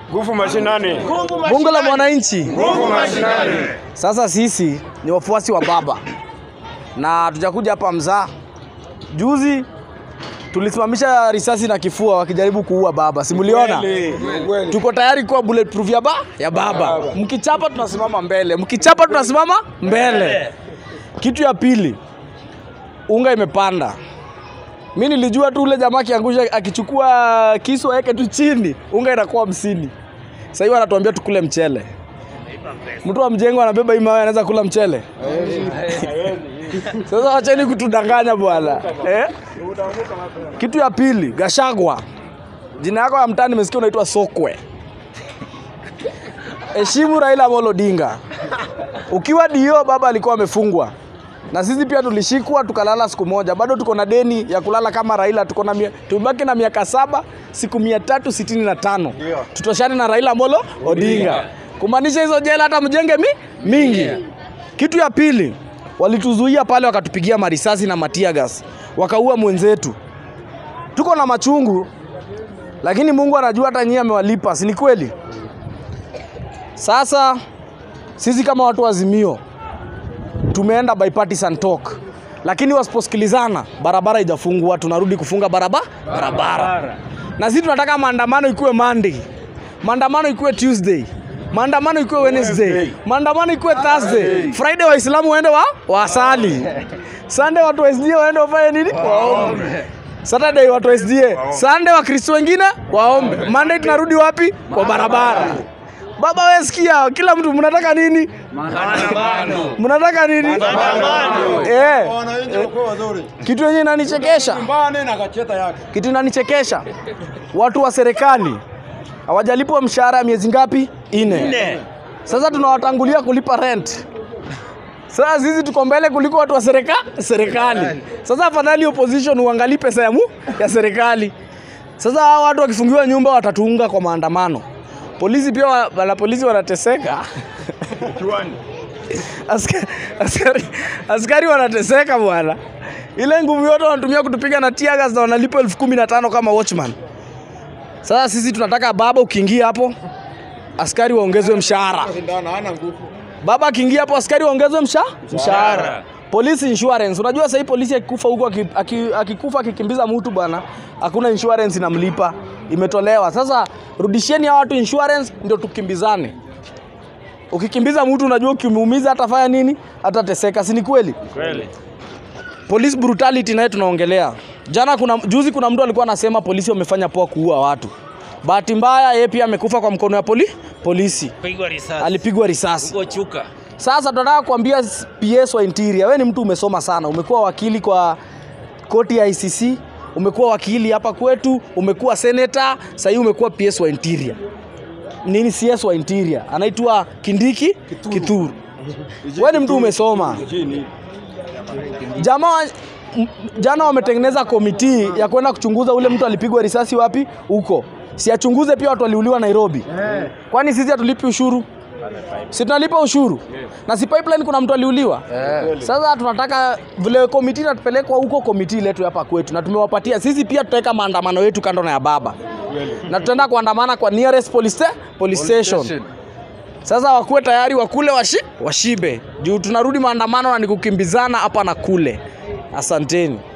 Nguvu mashinani. Bunge la mwananchi. Nguvu mashinani. Sasa sisi ni wafuasi wa baba na tujakuja hapa mzaa. Juzi tulisimamisha risasi na kifua wakijaribu kuua baba, simuliona? Tuko tayari kuwa bulletproof ya, ba, ya baba. Mkichapa tunasimama mbele, mkichapa tunasimama mbele. Kitu ya pili, unga imepanda. Mi nilijua tu ule jamaa akiangusha akichukua kisu aweke tu chini, unga inakuwa hamsini. Sasa hivi wanatuambia tukule mchele. Mtu wa mjengo anabeba hii mawe anaweza kula mchele? Sasa wacheni kutudanganya bwana eh? Kitu ya pili, Gashagwa, jina yako ya mtaani nimesikia unaitwa Sokwe. Heshimu Raila Amolo Odinga. Ukiwa dio baba alikuwa amefungwa na sisi pia tulishikwa tukalala siku moja, bado tuko na deni ya kulala kama Raila. Tuko na mia- tumebaki na miaka saba siku mia tatu sitini na tano tutoshane na Raila Amolo Odinga, kumaanisha hizo jela hata mjenge mi, mingi. Kitu ya pili, walituzuia pale wakatupigia marisasi na matia gas, wakaua mwenzetu. Tuko na machungu, lakini Mungu anajua hata nyinyi amewalipa, si ni kweli? Sasa sisi kama watu wa Azimio tumeenda bipartisan talk, lakini wasiposikilizana, barabara haijafungwa, tunarudi kufunga baraba barabara. Na sisi tunataka maandamano ikuwe Monday, maandamano ikuwe Tuesday, maandamano ikuwe Wednesday, maandamano ikuwe Thursday, Friday Waislamu waende wa wasali, Sunday watu wa SDA waende wafanye nini? Waombe. Saturday watu wa SDA, Sunday Wakristo wengine waombe, Monday tunarudi wapi? Kwa barabara. Baba wewe sikia, kila mtu mnataka nini? Mnataka nini? Eh, Wananchi wakuwa wazuri. kitu yenye inanichekesha, Mbane na kacheta yake. kitu inanichekesha, watu wa serikali hawajalipwa mshahara ya miezi ngapi? Ine. Sasa tunawatangulia kulipa rent. Sasa sisi tuko mbele kuliko watu wa serika, serikali. Sasa afadhali opposition uangalie pesa ya, mu, ya serikali. Sasa hawa watu wakifungiwa nyumba watatuunga kwa maandamano. Polisi pia wa- wana polisi wanateseka. askari, askari, askari wanateseka bwana. Ile nguvu yote wanatumia kutupiga na tear gas na wanalipa elfu kumi na tano kama watchman. Sasa sisi tunataka baba, ukiingia hapo askari waongezwe mshahara. Sindano hana nguvu. Baba akiingia hapo askari waongezwe msha mshahara. Police insurance. Unajua sasa hii polisi akikufa huko aki- aki- akikufa akikimbiza mtu bwana, hakuna insurance inamlipa. Imetolewa. Sasa rudisheni hawa watu insurance ndio tukimbizane. Ukikimbiza mtu unajua ukimuumiza atafanya nini? Atateseka, si ni kweli? Kweli. Police brutality naye tunaongelea. Jana kuna juzi kuna mtu alikuwa anasema polisi wamefanya poa kuua watu. Bahati mbaya yeye pia amekufa kwa mkono ya poli, polisi. pigwa risasi Alipigwa risasi. huko chuka Sasa tunataka kuambia PS wa interior, wewe ni mtu umesoma sana, umekuwa wakili kwa koti ya ICC, umekuwa wakili hapa kwetu, umekuwa senator, sasa hivi umekuwa PS wa interior. Nini CS wa interior? Anaitwa Kindiki Kituru. Wewe ni mtu umesoma. Jamaa m- jana wametengeneza komiti ya kwenda kuchunguza ule mtu alipigwa risasi wapi huko. Si achunguze pia watu waliuliwa Nairobi. Kwani sisi hatulipi ushuru? Si tunalipa ushuru na si pipeline kuna mtu aliuliwa. Sasa tunataka vile komiti inatupelekwa huko, komiti letu hapa kwetu, na tumewapatia sisi pia, tutaweka maandamano yetu kando na ya baba, na tutaenda kuandamana kwa nearest police, sta- police station. Sasa wakuwe tayari wakule washi, washibe juu tunarudi maandamano na ni kukimbizana hapa na kule. Asanteni.